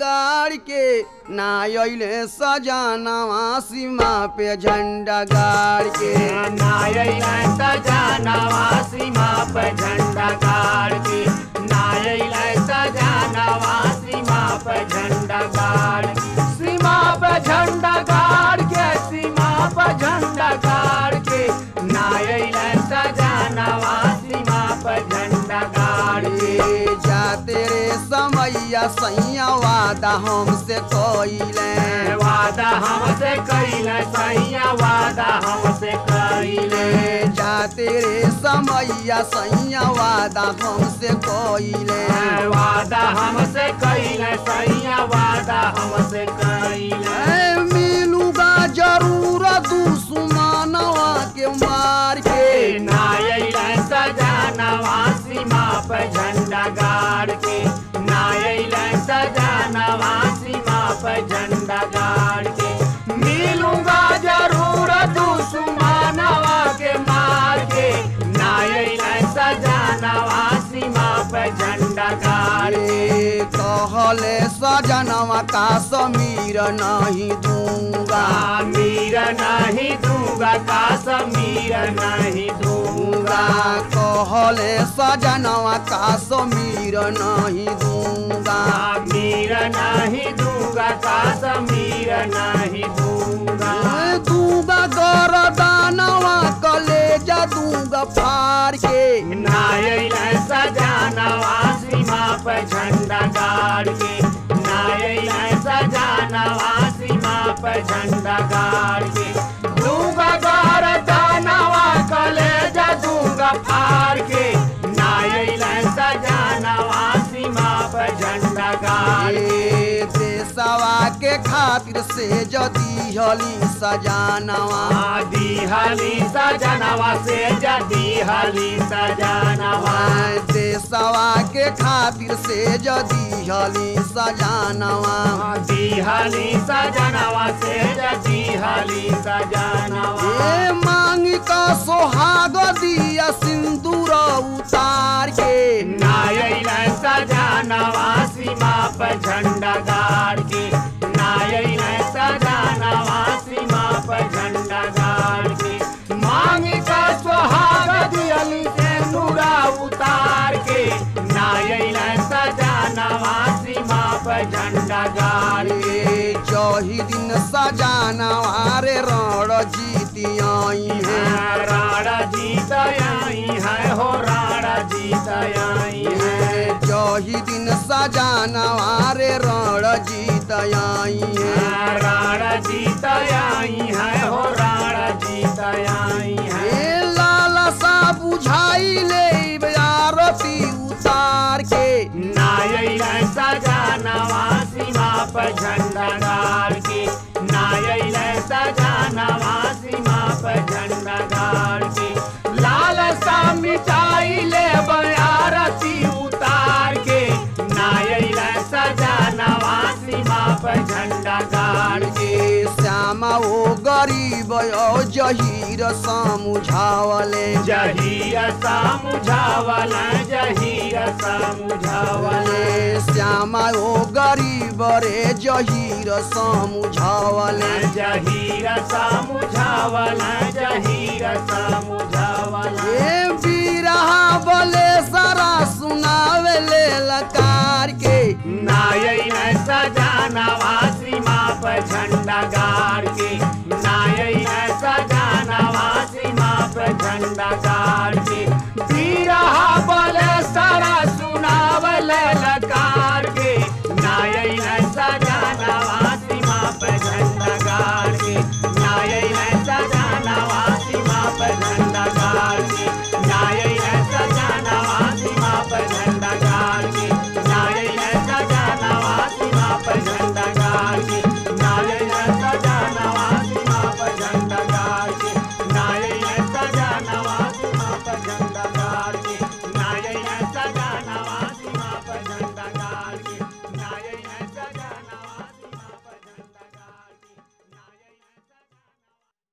गाड़ के ना अइले सजानवा सीमा पे झंडा गाड़ के नायला सजानवा सीमा पर झंडा गाड़ के नायला सजानवा सीमा पर झंडा गाड़ के सीमा पर झंडा गाड़ के सीमा पर झंडा गाड़ के नायला सजानवा सीमा पर झंडा गाड़ के ए जाते रे समैया सैया वादा हमसे कइले वादा हमसे कैले सैया वादा हमसे कैले ए जाते रे समैया सैया वादा हमसे कइले वादा हमसे कैले सैया वादा हमसे कैले ए मिलूगा जरूर दुश्मनवा के मार के नायला सजानवा सीमा पर झंडा गाड़ के नायला सजानवा सीमा पर झंडा गाड़ के मिलूंगा जरूर दुश्मनवा के मार के नायला सजानवा सीमा पर झंडा गाड़ के ए कहले सजनवा का समीर नहीं दूंगा मीर नहीं दूंगा काश्मीर नहीं दूंगा दूंगा कहले सजनवा का समीर नहीं दूंगा मीर नहीं दूंगा काश्मीर नहीं दूंगा ए दूंगा गरदानवा कलेजा दूंगा फाड़ के नायल सजानवा सीमा पर झंडा गाड़ के नायल सजानवा सीमा पर झंडा गाड़ के दूंगा गार दानवा कलेजा दूंगा फाड़ के नायल सजानवा सीमा पर झंडा गाड़ के ए देशवा के खातिर से जदी हली सजानवा आदि हली सजनवा से जदी हली सजनवा देशवा के खातिर से जदी हली सजानवा आदि हली सजनवा से जदी हली सजनवा ए मांग का सोहाग दिया सिंदूर उतार के नायल सजनवा सीमा पर झंडा गाड़ के नायल सजनवा सीमा पर झंडा गाड़ के मांग का सुहाग दियली से नूरा उतार के नायल सजनवा सीमा पर झंडा गाड़ के ए जही दिन सजानवा रे रण जीती आई है राणा जीत आई है हो राणा जीत आई है जही दिन सजानवा रे रण जीत आई है राणा जीत आई है हो राणा जीत आई है ए लाला सा बुझाई ले आरती उतार के नायल सजानवा सीमा पर झंडा गाड़ के नायल सजानवा सीमा पर झंडा गाड़ के लाल सा मिटाई ले बयारती उतार के नायल सजानवा सीमा पर झंडा गाड़ के ए श्यामा ओ गरीब ओ जहीर समुझावले जहीर समुझावल जहीर समुझावल ए श्यामा ओ गरीब रे जहीर समुझावले जहीर समुझावल जहीर समुझावल ए बीरहा बले सारा सुनावे ले लकार के नायल सजानवा